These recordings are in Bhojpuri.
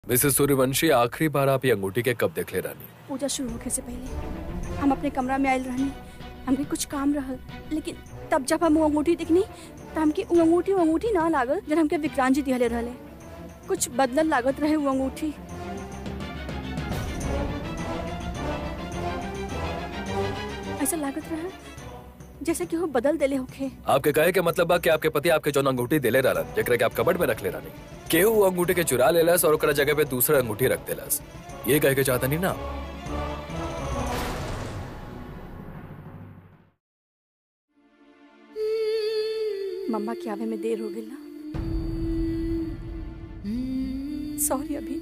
मिसेस सूर्यवंशी आखिरी बार आप ये अंगूठी के कब देख ले रानी पूजा शुरू होखे से पहले हम अपने कमरा में आयल रहनी हमके कुछ काम रहल लेकिन तब जब हम वो अंगूठी दिखनी त हमके वो अंगूठी वो अंगूठी ना लागल जब हमके विक्रांत जी दिहले रहले कुछ बदलल लागत रहे वो अंगूठी ऐसा लागत रहे जैसे कि वो बदल देले होखे आपके कहे के मतलब बा कि आपके पति आपके जौन अंगूठी देले रहलन जेकरा के आप कबड़ में रख ले रानी केहू वो अंगूठी के चुरा लेलस और ओकरा जगह पे दूसरा अंगूठी रख देलस ये कहे के चाहता नहीं ना मम्मा के आवे में देर हो गई ना सॉरी अभी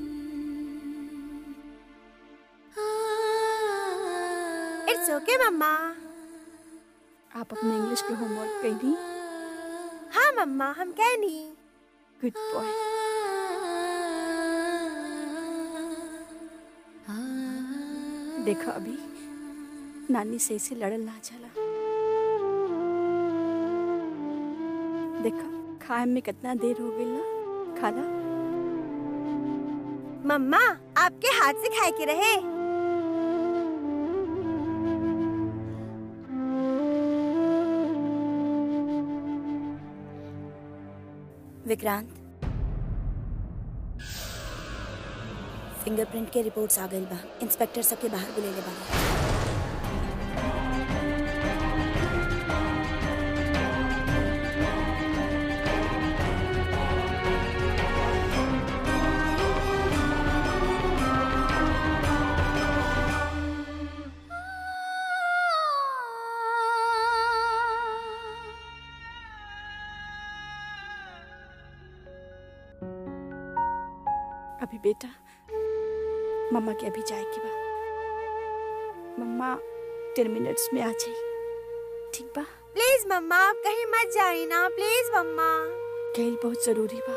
इट्स ओके मम्मा आप अपने इंग्लिश के होमवर्क कहीं हाँ मम्मा हम कह नहीं गुड बॉय देखो अभी नानी से इसे लड़ल ना चला देखो खाए में कितना देर हो गई ना खाना मम्मा आपके हाथ से खाए के रहे विक्रांत फिंगरप्रिंट के रिपोर्ट्स आ गइल बा इंस्पेक्टर सबके बाहर बुलेले बाड़े अभी बेटा मम्मा के अभी जाए की बा मम्मा टेन मिनट्स में आ जाई ठीक बा प्लीज मम्मा आप कहीं मत जाइए ना प्लीज मम्मा खेल बहुत जरूरी बा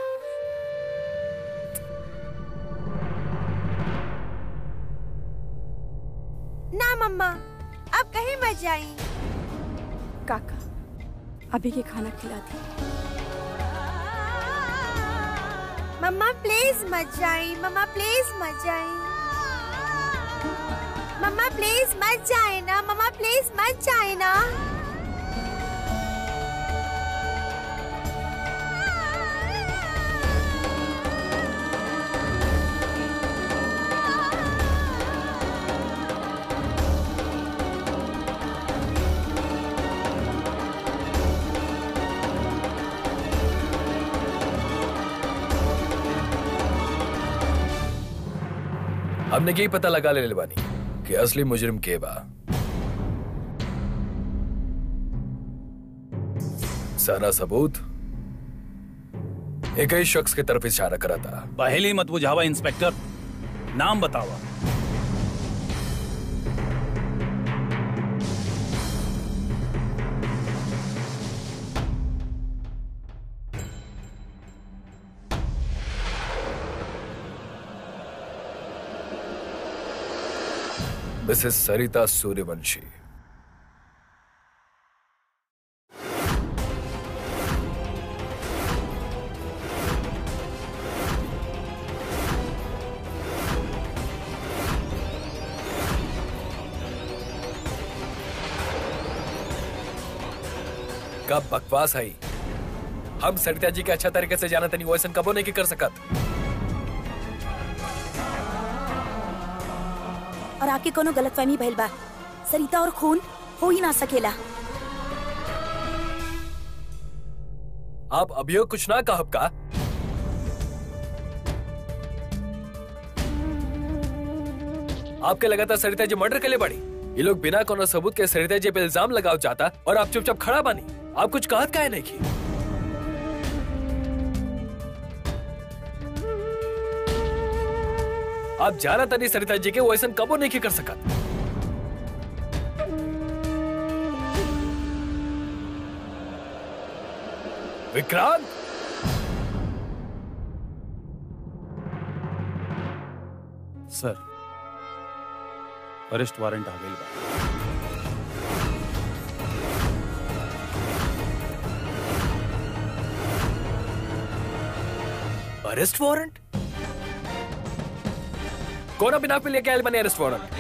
ना मम्मा आप कहीं मत जाइए काका अभी के खाना खिला दी मम्मा प्लीज मत जाइए मम्मा प्लीज मत जाइए मम्मा प्लीज मत जाए ना मम्मा प्लीज मत जाए ना हमने यही पता लगा ले बानी कि असली मुजरिम के बा सारा सबूत एक ही शख्स की तरफ इशारा करा था पहले मत बुझावा इंस्पेक्टर नाम बतावा मिसेस सरिता सूर्यवंशी कब बकवास आई हम सरिता जी के अच्छा तरीके से जाना तनी वैसन कबो नहीं की कर सकत और आके कोनो गलतफहमी भइल बा सरिता और खून हो ही ना सकेला आप अभियोग कुछ ना कहब का आपके लगातार सरिता जी मर्डर के लिए बड़ी ये लोग बिना कोनो सबूत के सरिता जी पे इल्जाम लगाओ चाहता और आप चुपचाप खड़ा बानी आप कुछ कहत काहे नहीं की आप जाना तनी सरिता जी के वो ऐसा कबो नहीं की कर सकत विक्रांत सर अरेस्ट वारंट आ गइल बा अरेस्ट वारंट कौन बिना पे लेके आयल बने अरेस्ट वारंट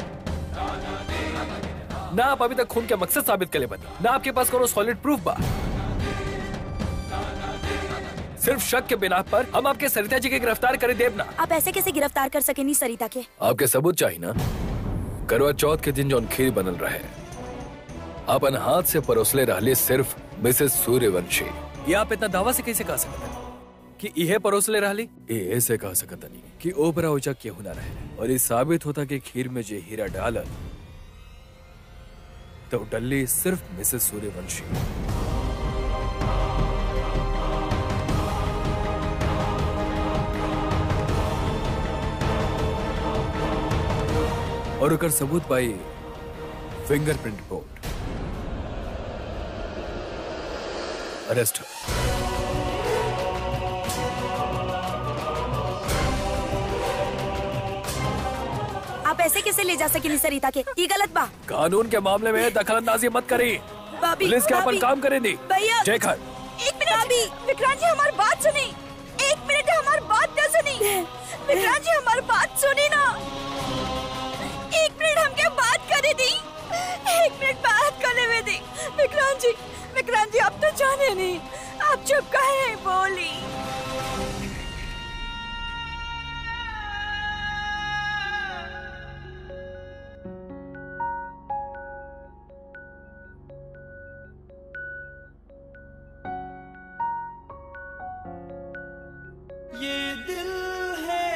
ना आप अभी तक खून के मकसद साबित करे बने ना आपके पास कोनो सॉलिड प्रूफ बा सिर्फ शक के बिना पर हम आपके सरिता जी के गिरफ्तार करे देव ना आप ऐसे कैसे गिरफ्तार कर सके नहीं सरिता के आपके सबूत चाहिए ना करवा चौथ के दिन जौन खीर बनल रहे अपन हाथ से परोसले रहले सिर्फ मिसेस सूर्यवंशी ये आप इतना दावा से कैसे कह सकते हैं कि इहे परोसले रहली ये ऐसे कह सकत नहीं कि ओपरा उचा केहू ना रहे और ये साबित होता कि खीर में जे हीरा डालल तो डल्ली सिर्फ मिसेस सूर्यवंशी और ओकर सबूत पाई फिंगरप्रिंट रिपोर्ट अरेस्ट आप ऐसे कैसे ले जा सके नहीं सरिता के ये गलत बा कानून के मामले में दखलंदाजी मत करी भाभी पुलिस के अपन भाभी, काम करे दी भैया शेखर एक मिनट अभी विक्रांत जी हमारी बात सुनी एक मिनट हमारी बात क्या सुनी विक्रांत जी हमारी बात सुनी ना एक मिनट हम क्या बात करे दी एक मिनट बात करने में दी विक्रांत जी विक्रांत जी आप तो जाने नहीं आप चुप कहे बोली ये दिल है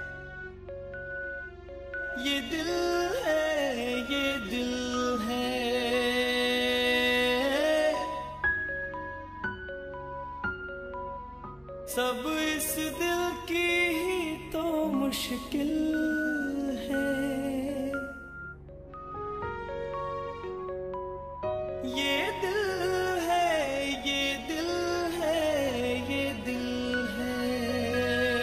ये दिल है ये दिल है सब इस दिल की ही तो मुश्किल है ये दिल है ये दिल है ये दिल है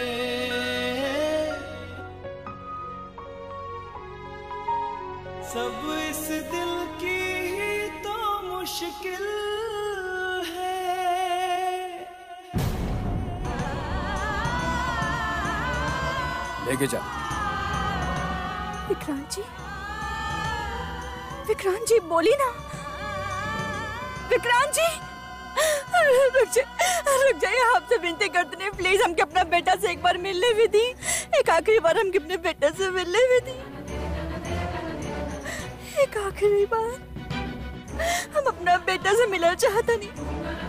सब इस दिल की ही तो मुश्किल है लेके जा विक्रांत जी विक्रांत जी बोली ना विक्रांत जी रुक जाइए रुक जाइए आपसे विनती करते हैं प्लीज हमके अपना बेटा से एक बार मिलने भी दी एक आखिरी बार हमके अपने बेटे से मिलने भी दी एक आखिरी बार हम अपना बेटा से मिलना चाहता नहीं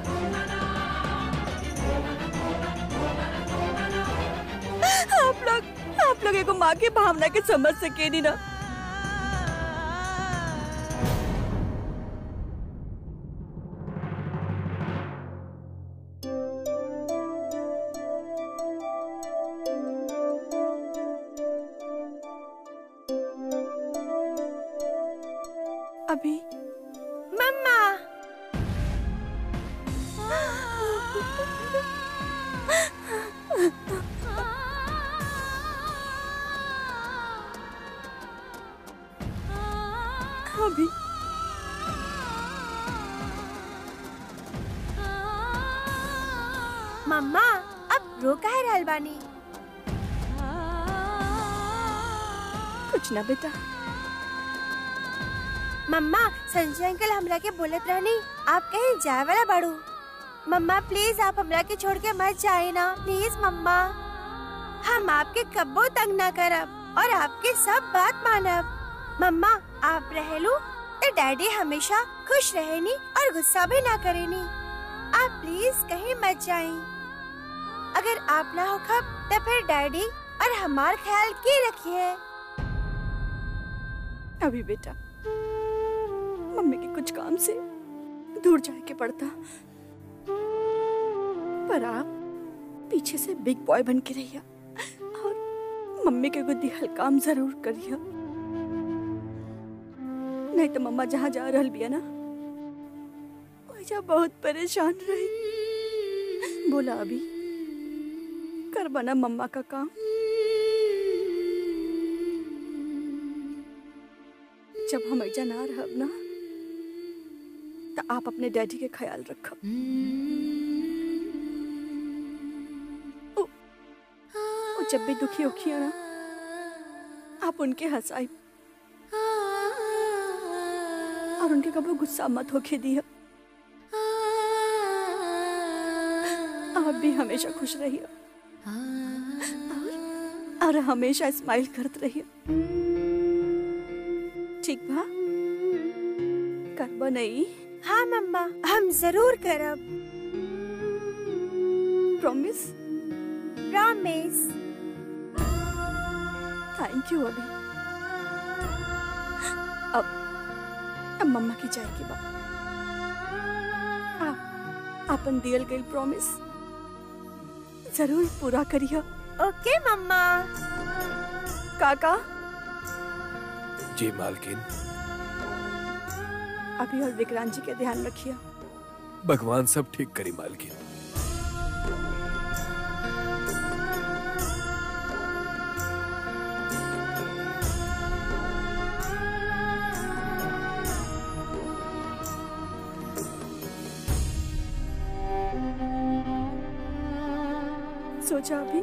आप लोग आप लोग एगो माँ की भावना के समझ सके नहीं ना अभी मम्मा अभी मम्मा अब रो काहे रहल बानी कुछ ना बेटा मम्मा संजय अंकल हमरा के बोलत रहनी आप कहीं जाए वाला बाड़ू मम्मा प्लीज आप हमरा के छोड़ के मत जाए ना प्लीज मम्मा हम आपके कब्बो तंग ना करब और आपके सब बात मानब मम्मा आप रहेलू तो डैडी हमेशा खुश रहेनी और गुस्सा भी ना करेनी आप प्लीज कहीं मत जाए अगर आप ना हो खब तो फिर डैडी और हमार ख्याल के रखिए अभी बेटा मम्मी के कुछ काम से दूर जाए के पड़ता पर आप पीछे से बिग बॉय बन के रहिया और मम्मी के गुद्दी हल्काम जरूर करिया नहीं तो मम्मा जहाँ जा रहल बिया ना वजह बहुत परेशान रही बोला अभी कर बना मम्मा का काम जब हम ऐजा ना रहब ना तो आप अपने डैडी के ख्याल रखब वो वो जब भी दुखी होखी है ना आप उनके हंसाई और उनके कभी गुस्सा मत होके दिया आप भी हमेशा खुश रहिए और, और हमेशा स्माइल करते रहिए ठीक बा करबो नहीं हाँ मम्मा हम जरूर करब प्रॉमिस प्रॉमिस थैंक यू अभी अब अब मम्मा की जाए की बात आप अपन दियल गई प्रॉमिस जरूर पूरा करिए ओके मम्मा काका जी मालकिन अभी और विक्रांत जी के ध्यान रखिए भगवान सब ठीक करी मालकिन सोचा अभी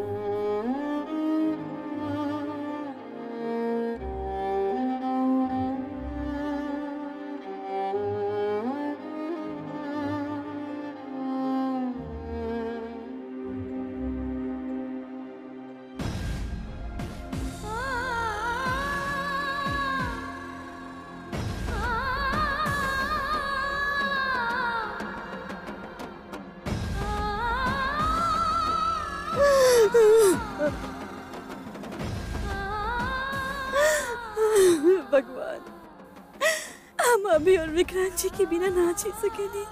भगवान हम अभी और विक्रांत जी के बिना ना जी सकेंगे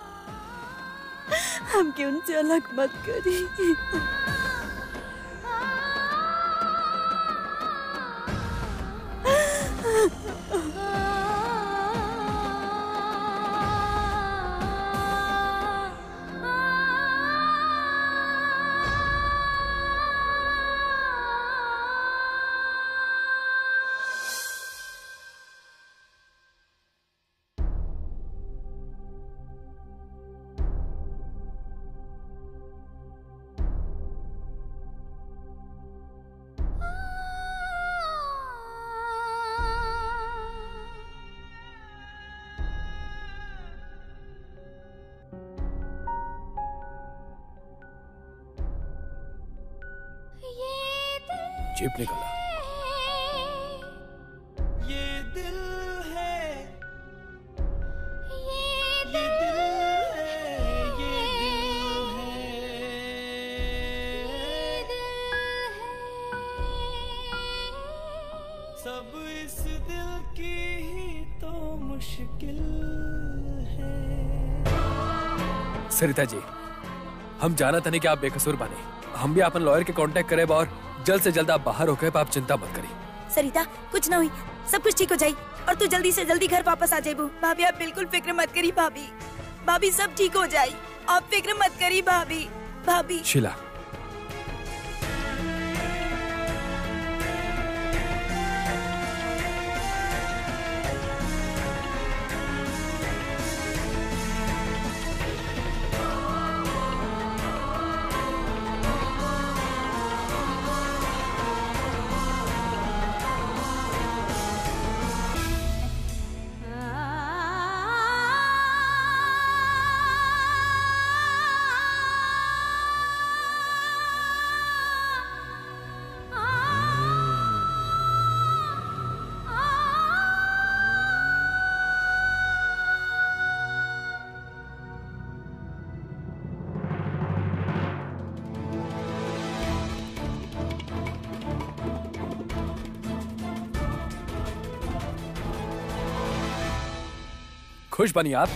हमके उनसे अलग मत करी जीप निकला ये दिल है ये दिल है ये दिल है सब इस दिल की ही तो मुश्किल है सरिता जी हम जाना था नहीं कि आप बेकसूर बने हम भी अपन लॉयर के कांटेक्ट करे और जल्द से जल्द आप बाहर हो गए आप चिंता मत करिए सरिता कुछ ना हुई सब कुछ ठीक हो जाई और तू जल्दी से जल्दी घर वापस आ जाबू भाभी आप बिल्कुल फिक्र मत करी भाभी भाभी सब ठीक हो जाई आप फिक्र मत करी भाभी भाभी शिला खुश बनी आप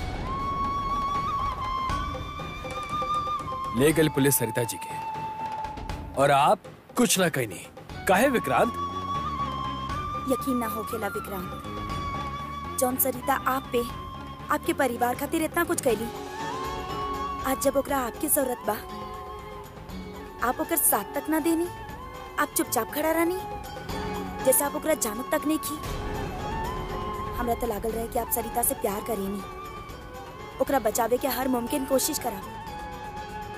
ले गई पुलिस सरिता जी के और आप कुछ ना कहीं नहीं काहे विक्रांत यकीन ना हो खेला विक्रांत जौन सरिता आप पे आपके परिवार खातिर इतना कुछ कैली आज जब ओकरा आपकी जरूरत बा आप ओकर साथ तक ना देनी आप चुपचाप खड़ा रहनी जैसे आप ओकरा जानत तक नहीं की हमरा तो लागल रहे कि आप सरिता से प्यार करेनी ओकरा बचावे के हर मुमकिन कोशिश करा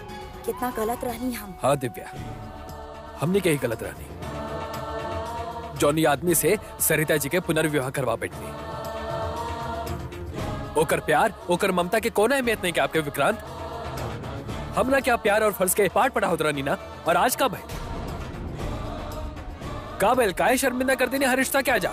कितना गलत रहनी हम हाँ दिव्या हमने कहीं गलत रहनी जौनी आदमी से सरिता जी के पुनर्विवाह करवा बैठनी ओकर प्यार ओकर ममता के कोना अहमियत नहीं के आपके विक्रांत हमरा क्या प्यार और फर्ज के पाठ पढ़ा होता नीना और आज का भाई का बैल काहे शर्मिंदा कर देने हर रिश्ता क्या जा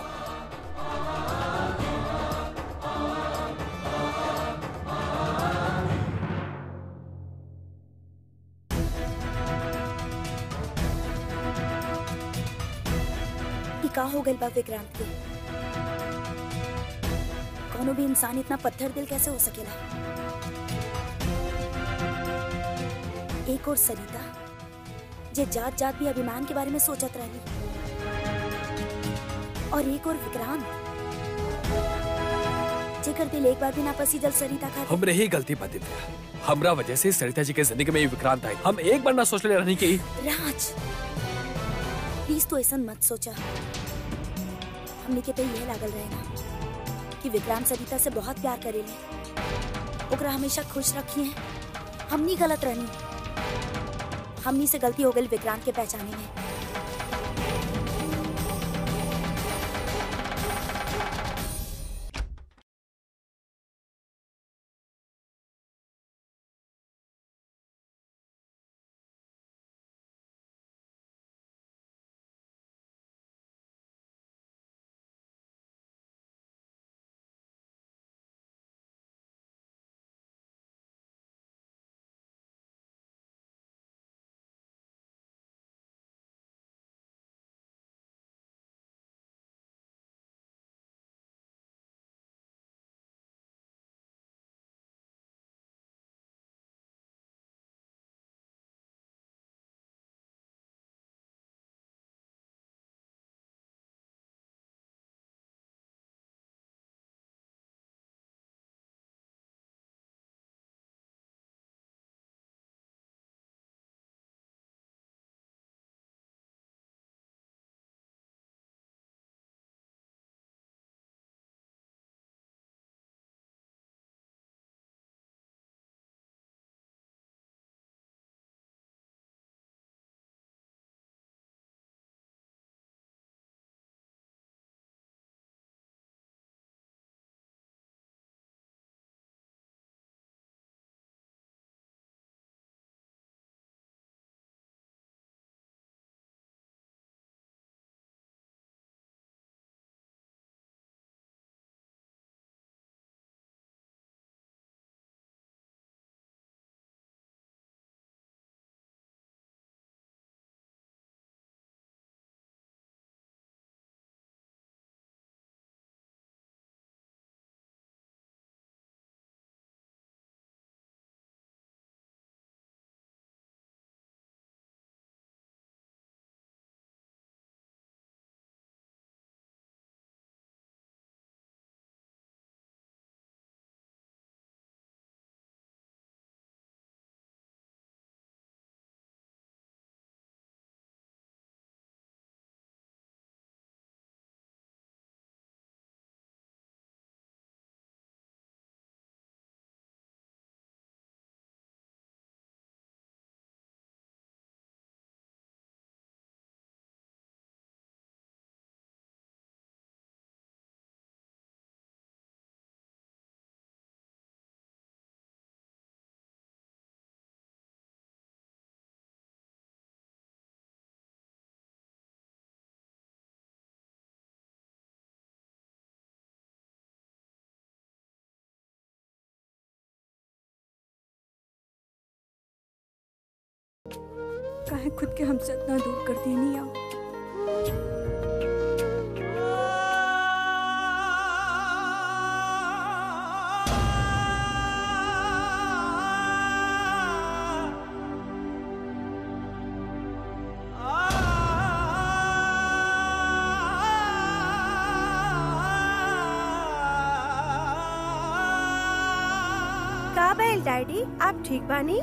ई का हो गइल बा विक्रांत के कोनो भी इंसान इतना पत्थर दिल कैसे हो सकेला एक और सरिता जे जात जात भी अभिमान के बारे में सोचत रहली और एक और विक्रांत जेकर दिल एक बार भी ना पसी जल सरिता खातिर हमरे ही गलती बात दिया हमरा वजह से सरिता जी के जिंदगी में ये विक्रांत आई हम एक बार ना सोच ले रहनी की राज प्लीज तो ऐसा मत सोचा हमने के तो यह लागल रहे ना कि विक्रांत सरिता से बहुत प्यार करेले ओकरा हमेशा खुश रखिए हमनी गलत रहनी हमनी से गलती हो गई विक्रांत के पहचाने में काहे खुद के हमसे इतना दूर कर दी नहीं आओ का भइल डैडी आप ठीक बानी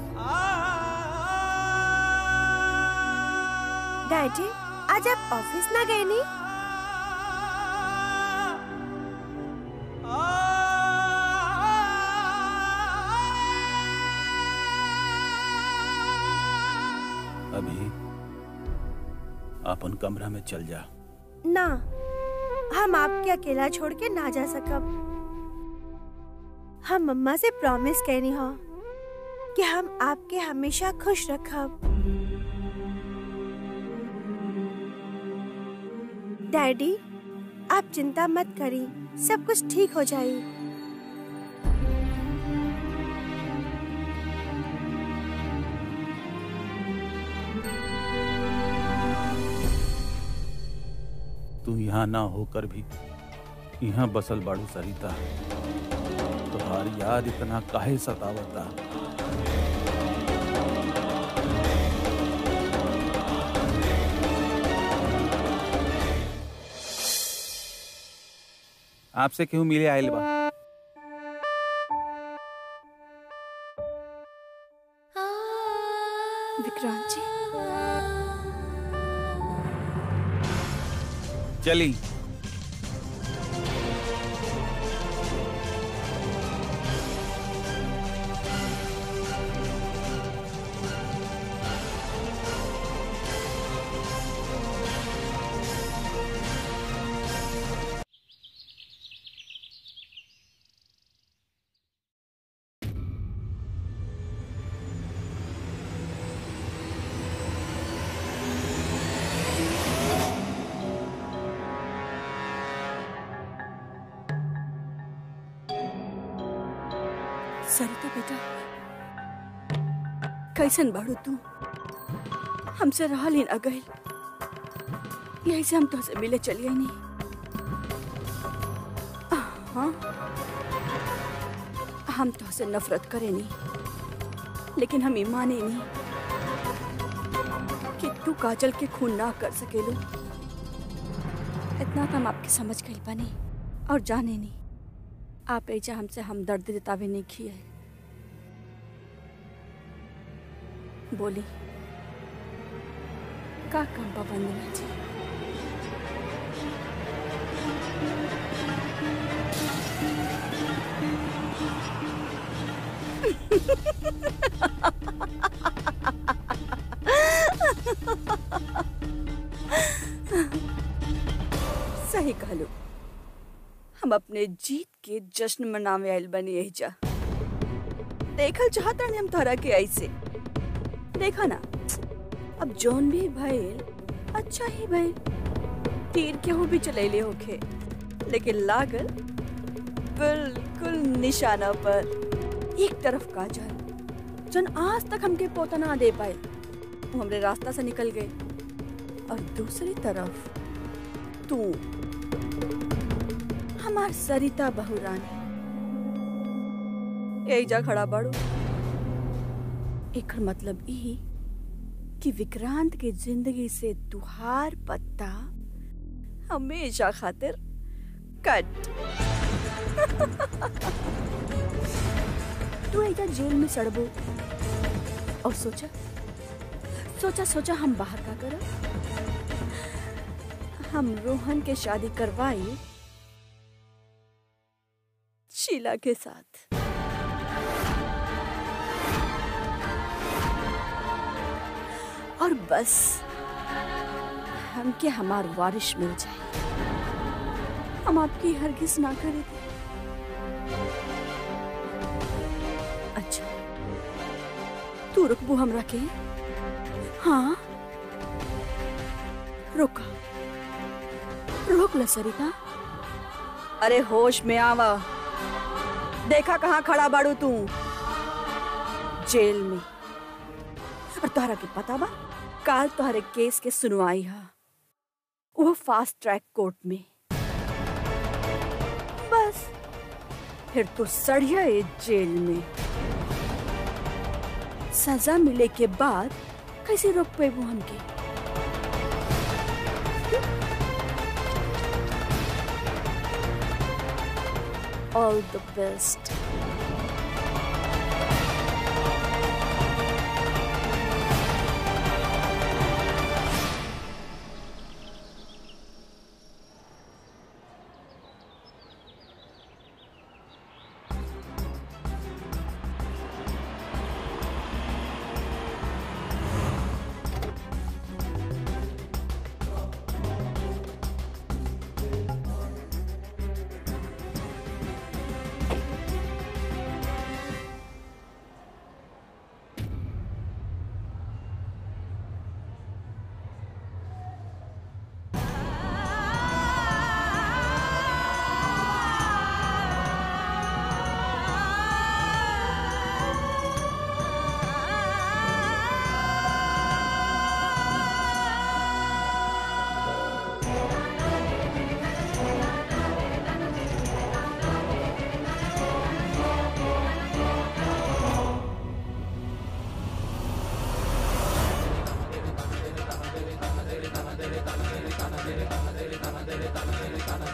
डैडी आज आप ऑफिस ना गए नी अभी अपन कमरा में चल जा ना हम आपके अकेला छोड़ के ना जा सकब हम मम्मा से प्रॉमिस कहनी हो कि हम आपके हमेशा खुश रखब डैडी आप चिंता मत करी सब कुछ ठीक हो जाए तू यहाँ ना होकर भी यहाँ बसल बाड़ू सरिता तुम्हार याद इतना काहे सतावता आपसे क्यों मिले आयल बा विक्रांत जी चली सरिता बेटा कैसन बाड़ू तू हमसे रहल ही न गई यही से हम तुझसे मिले चलिए नहीं हाँ हम तुझसे नफरत करे नहीं लेकिन हम माने नहीं कि तू काजल के खून ना कर सकेलू इतना तो हम आपकी समझ गई बनी और जाने नहीं आप ऐजा हमसे हम दर्द जतावे नहीं किए बोली का काम बा वंदना जी सही कहलू हम अपने जीत के जश्न मनावे आयल बनी यही जा देखल चाहता हम तोहरा के ऐसे देखा ना अब जौन भी भइल अच्छा ही भइल तीर केहू भी चलैले होखे लेकिन लागल बिल्कुल निशाना पर एक तरफ काजल जन आज तक हमके पोता ना दे पाए वो हमरे रास्ता से निकल गए और दूसरी तरफ तू हमार सरिता बहुरानी एजा खड़ा बाड़ू एकर मतलब ई कि विक्रांत के जिंदगी से तुहार पत्ता हमेशा खातिर कट तू एजा जेल में सड़बो और सोचा सोचा सोचा हम बाहर का करब हम रोहन के शादी करवाई शीला के साथ और बस हमके हमार वारिश मिल जाए हम आपकी हरगिज ना करे थे अच्छा तू रुकबू हमरा के हाँ रुका रोक ल सरिता अरे होश में आवा देखा कहाँ खड़ा बाड़ू तू जेल में और तोहरा के पता बा काल तोहरे केस के सुनवाई हा वो फास्ट ट्रैक कोर्ट में बस फिर तो सड़िया ए जेल में सजा मिले के बाद कैसे रोक पेबू हमके All the best.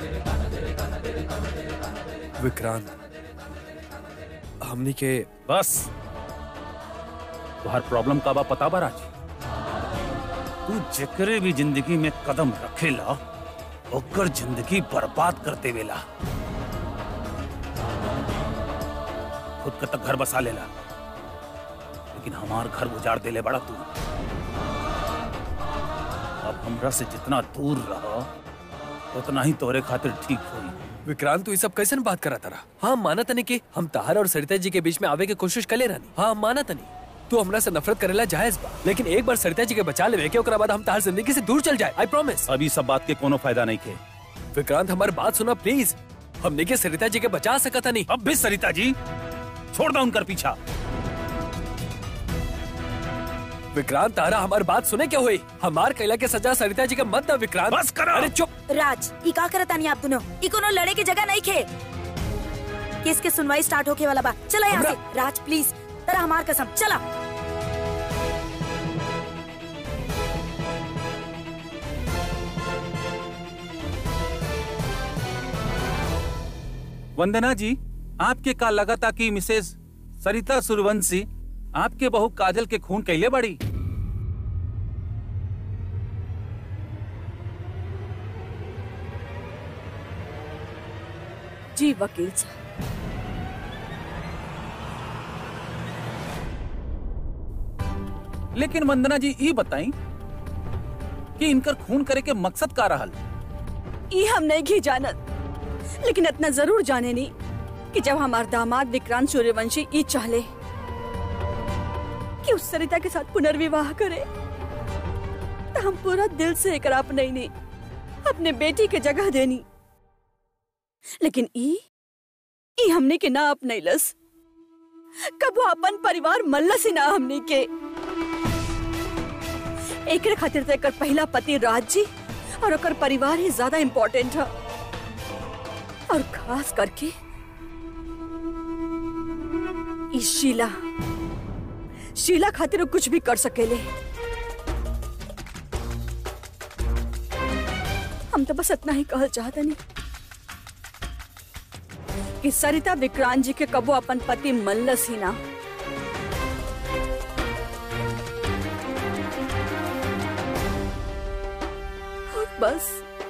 विक्रांत हमनी के बस तुहार प्रॉब्लम का बा पता बा राज तू जेकरे भी जिंदगी में कदम रखेला ओकर जिंदगी बर्बाद करते वेला खुद का तक घर बसा लेला लेकिन हमार घर उजाड़ देले बड़ा तू अब हमरा से जितना दूर रहो उतना ही तोरे खातिर ठीक होई विक्रांत तू ये सब कैसे बात करा तारा हाँ माना तनी कि हम ताहर और सरिता जी के बीच में आवे के कोशिश करे रहनी हाँ हम माना तनी तू हमरा से नफरत करेला जायज बा लेकिन एक बार सरिता जी के बचा लेवे के ओकरा बाद हम ताहर जिंदगी से दूर चल जाए आई प्रॉमिस अभी सब बात के कोनो फायदा नहीं खे विक्रांत हमारी बात सुना प्लीज हमने के सरिता जी के बचा सकता नहीं अब भी सरिता जी छोड़ दो उनकर पीछा विक्रांत तारा हमारी बात सुने क्या हुई हमार कैला के सजा सरिता जी का मत ना विक्रांत बस करो। अरे चुप राज ई का करत तानी आप दोनों ई कोनो लड़े के जगह नहीं खे केस के सुनवाई स्टार्ट होके वाला बा चला यहाँ हमरा- से राज प्लीज तेरा हमार कसम चला वंदना जी आपके का लगा था कि मिसेस सरिता सूर्यवंशी आपके बहू काजल के खून कैले बड़ी जी वकील साहब लेकिन वंदना जी ये बताई कि इनकर खून करे के मकसद का रहल ई हम नहीं घी जानत लेकिन इतना जरूर जाने नी कि जब हमार दामाद विक्रांत सूर्यवंशी ई चाहले कि उस सरिता के साथ पुनर्विवाह करे तो हम पूरा दिल से एक अपने नहीं अपने बेटी के जगह देनी लेकिन ई ई हमने के ना अपनैलस कब वो अपन परिवार मल्लस ही ना हमने के एकरे खातिर तो एकर पहला पति राज जी और ओकर परिवार ही ज्यादा इम्पोर्टेंट है और खास करके ई शीला शीला खातिर वो कुछ भी कर सकेले हम तो बस इतना ही कहल चाहते नहीं कि सरिता विक्रांत जी के कबो अपन पति मल्लस ही ना और बस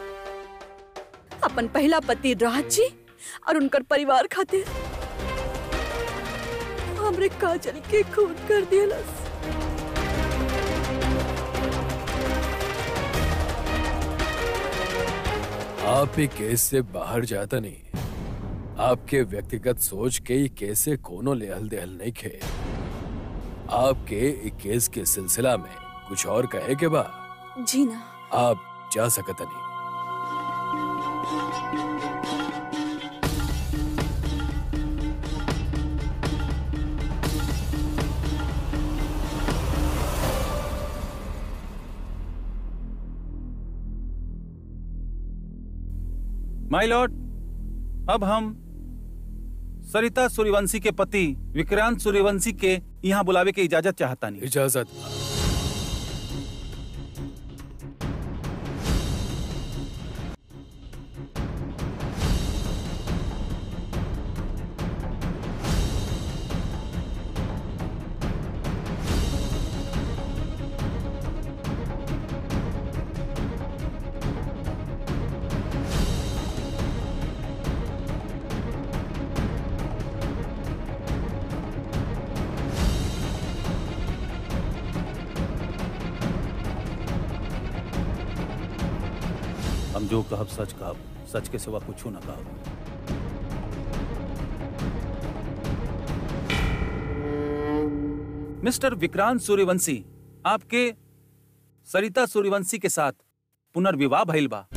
अपन पहला पति राज जी और उनकर परिवार खातिर हमरे काजल के खून कर दियलस आप ही केस से बाहर जाता नहीं आपके व्यक्तिगत सोच के ही केस से कोनो लेहल देहल नहीं खे आपके इ केस के सिलसिला में कुछ और कहे के बा जी ना आप जा सकता नहीं माय लॉर्ड अब हम सरिता सूर्यवंशी के पति विक्रांत सूर्यवंशी के यहाँ बुलावे के इजाजत चाहता नहीं इजाजत हम जो कहब सच कहब सच के सिवा कुछ न कहब मिस्टर विक्रांत सूर्यवंशी आपके सरिता सूर्यवंशी के साथ पुनर्विवाह भइल बा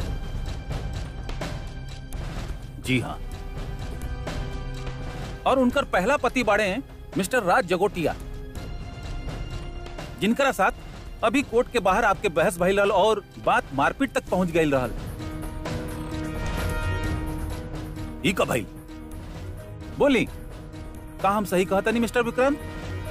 जी हाँ और उनकर पहला पति बाड़े हैं मिस्टर राज जगोटिया जिनकरा साथ अभी कोर्ट के बाहर आपके बहस भइल रहल और बात मारपीट तक पहुंच गई रहल ई का भाई बोली का हम सही कहता नहीं मिस्टर विक्रांत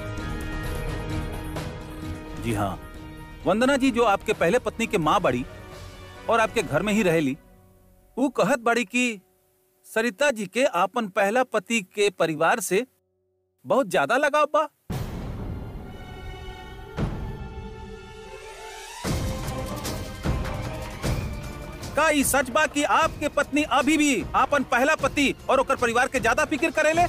जी हाँ वंदना जी जो आपके पहले पत्नी के माँ बड़ी और आपके घर में ही रहेली ऊ कहत बड़ी कि सरिता जी के आपन पहला पति के परिवार से बहुत ज्यादा लगाव बा का ई सच बा कि आपके पत्नी अभी भी आपन पहला पति और ओकर परिवार के ज्यादा फिक्र करेले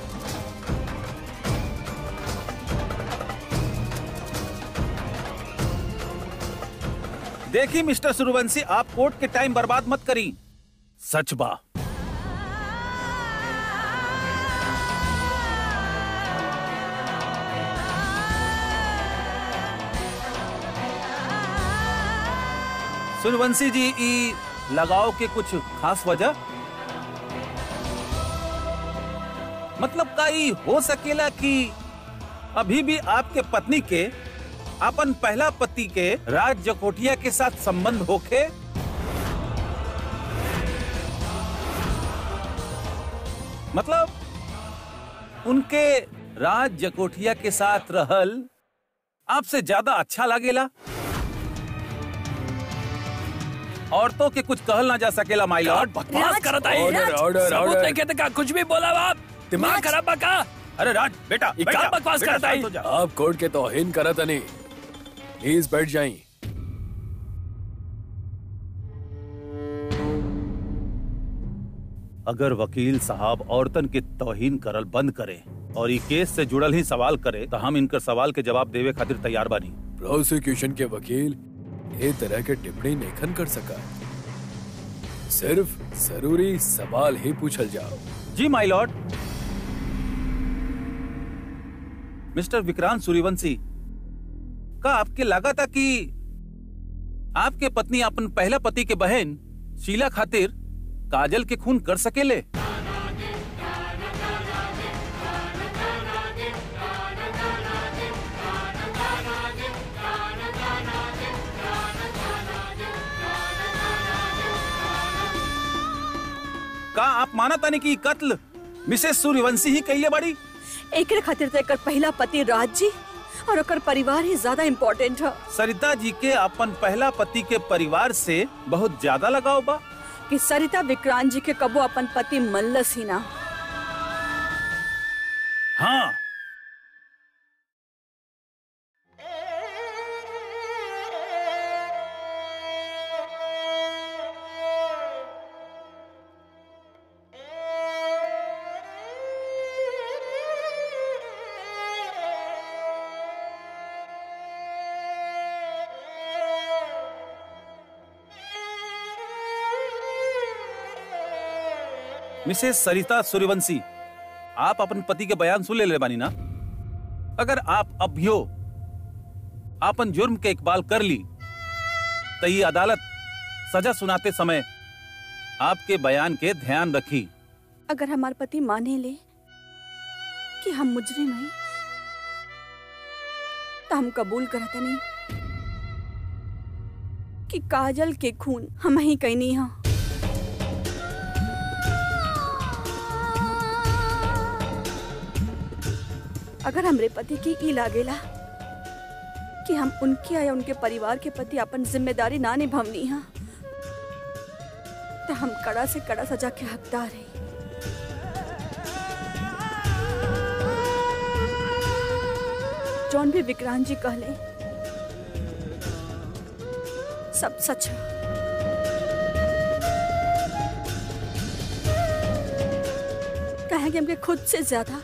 देखी मिस्टर सूर्यवंशी आप कोर्ट के टाइम बर्बाद मत करी सच बा सूर्यवंशी जी ई लगाव के कुछ खास वजह मतलब का ई हो सकेला कि अभी भी आपके पत्नी के अपन पहला पति के राज जकोटिया के साथ संबंध होखे मतलब उनके राज जकोटिया के साथ रहल आपसे ज्यादा अच्छा लागेला औरतों के कुछ कहल ना जा सकेला माई लॉर्ड बकवास राज, करत आई ऑर्डर, ऑर्डर ऑर्डर, सबूत ऑर्डर। नहीं कहते का कुछ भी बोला आप दिमाग राज। खराब बा का अरे राज बेटा ये बैठ का जा, बकवास बेटा, करता शांत हो है जा। आप कोर्ट के तौहीन करत नहीं प्लीज बैठ जाइए अगर वकील साहब औरतन के तौहीन करल बंद करे और ई केस से जुड़ल ही सवाल करे तो हम इनकर सवाल के जवाब देवे खातिर तैयार बानी प्रोसिक्यूशन के वकील ये तरह के टिप्पणी नहीं कर सका सिर्फ जरूरी सवाल ही पूछल जाओ जी my lord mister Vikrant Suryavanshi का आपके लगा था कि आपके पत्नी अपन पहला पति के बहन शीला खातिर काजल के खून कर सकेले का आप माना तानी कि ई कत्ल मिसेस सूर्यवंशी ही कैले बड़ी एकरे खातिर तो एकर पहला पति राज जी और ओकर परिवार ही ज्यादा इम्पोर्टेंट है सरिता जी के अपन पहला पति के परिवार से बहुत ज्यादा लगाव बा कि सरिता विक्रांत जी के कबो अपन पति मल्लस ही ना हाँ मिसेस सरिता सूर्यवंशी आप अपन पति के बयान सुन ले ले बानी ना अगर आप अभियो आपन जुर्म के इकबाल कर ली तो ये अदालत सजा सुनाते समय आपके बयान के ध्यान रखी अगर हमार पति माने ले कि हम मुजरिम हैं तो हम कबूल करत नहीं कि काजल के खून हम ही कैनी हा अगर हमरे पति की ई लागेला कि हम उनके या उनके परिवार के प्रति अपन जिम्मेदारी ना निभावनी हा तो हम कड़ा से कड़ा सजा के हकदार हैं जौन भी विक्रांत जी कहले सब सच है कहें कि हमके खुद से ज्यादा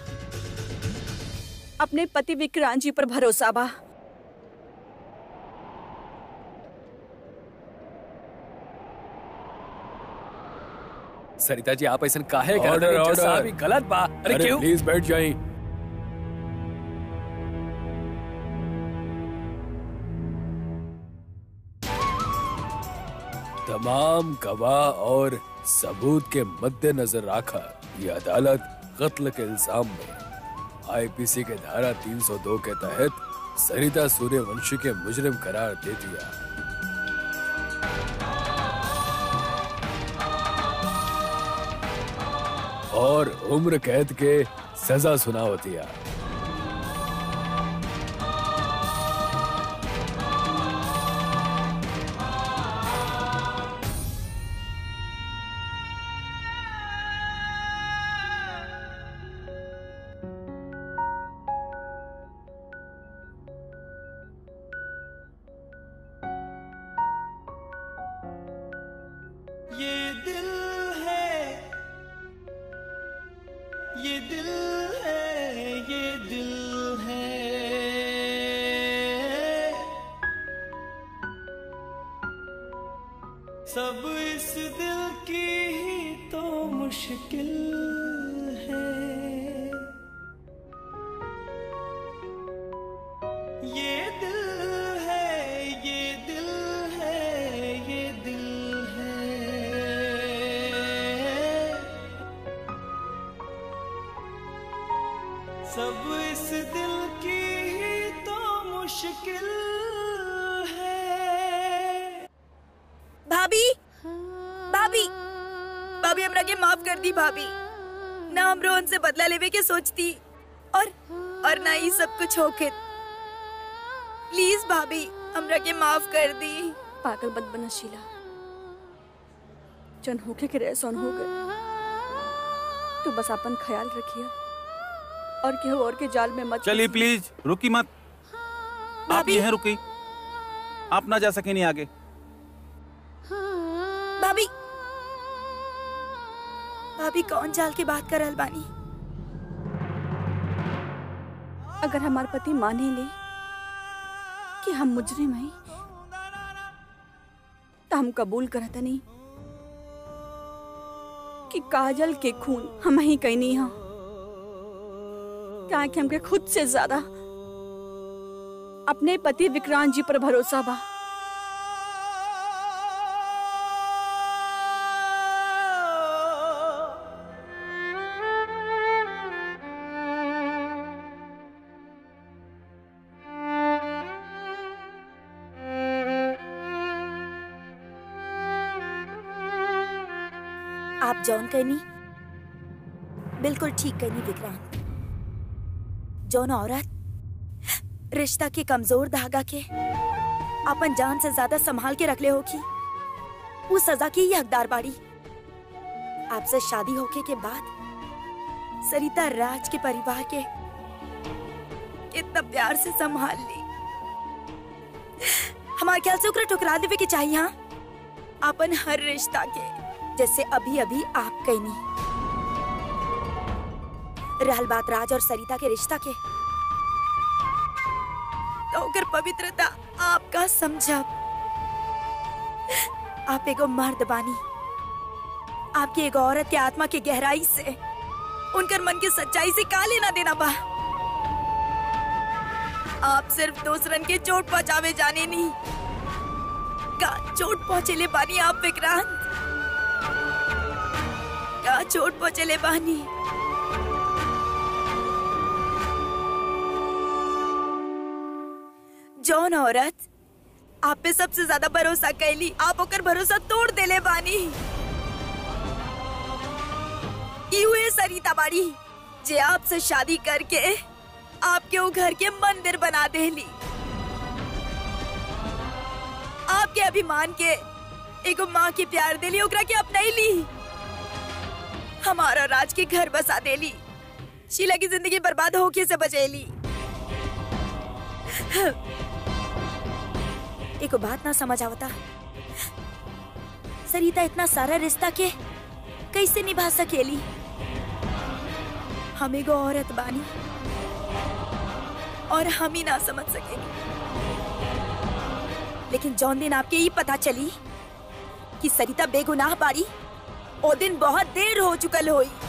अपने पति विक्रांत जी पर भरोसा बा सरिता जी आप ऐसा काहे करत ऑर्डर, हनी? जज ऑर्डर। साहब, ई गलत बा अरे अरे क्यों प्लीज बैठ जाइए तमाम गवाह और सबूत के मद्देनजर रखकर ये अदालत कत्ल के इल्जाम में आईपीसी के धारा 302 के तहत सरिता सूर्यवंशी के मुजरिम करार दे दिया और उम्र कैद के सजा सुनाव दिया सब इस दिल की ही तो मुश्किल है ये दिल है ये दिल है ये दिल है सब इस दिल की ही तो मुश्किल है भाभी भाभी भाभी हमरा के माफ कर दी भाभी ना हम रोहन से बदला लेवे के सोचती और और ना ही सब कुछ होके प्लीज भाभी हमरा के माफ कर दी पागल बद बना शीला जन होके के रहे सोन हो गए तू बस अपन ख्याल रखिया और केहू और के जाल में मत चलिए फंसी। प्लीज रुकी मत आप भाभी। यहाँ रुकी आप ना जा सके नहीं आगे भाभी भाभी कौन जाल के बात कर रहल बानी अगर हमार पति माने ले कि हम मुजरिम हैं तो हम कबूल करता नहीं कि काजल के खून हम ही कहनी हा क्या कि हमके खुद से ज्यादा अपने पति विक्रांत जी पर भरोसा बा आप जौन कहनी बिल्कुल ठीक कहनी विक्रांत जौन औरत रिश्ता के कमजोर धागा के अपन जान से ज्यादा संभाल के रखले होगी वो सजा की ही हकदार बाड़ी आपसे शादी होके के बाद सरिता राज के परिवार के कितना प्यार से संभाल ली हमारे ख्याल से ओकरा ठुकरा देवे के चाहिए हाँ अपन हर रिश्ता के जैसे अभी अभी आप कहनी रहल बात राज और सरिता के रिश्ता के तो ओकर पवित्रता आपका समझब आप एगो मर्द बानी आपकी एगो औरत के आत्मा के गहराई से उनकर मन के सच्चाई से का लेना देना बा आप सिर्फ दूसरन के चोट पहुंचावे जाने नहीं का चोट पहुंचेले बानी आप विक्रांत का चोट पहुंचेले बानी जौन औरत आप पे सबसे ज्यादा भरोसा कैली आप ओकर भरोसा तोड़ देले बानी ई हुए सरिता बाड़ी जे आपसे शादी करके आपके वो घर के मंदिर बना देली आपके अभिमान के एगो माँ के प्यार देली ओकरा के अपनैली हमारा राज के घर बसा देली शीला की जिंदगी बर्बाद होके से बचेली एको बात ना समझ आवता सरिता इतना सारा रिश्ता के कैसे निभा सकेली हम एगो औरत बानी और हम ही ना समझ सकेली लेकिन जौन दिन आपके ये पता चली कि सरिता बेगुनाह बाड़ी ओ दिन बहुत देर हो चुकल होई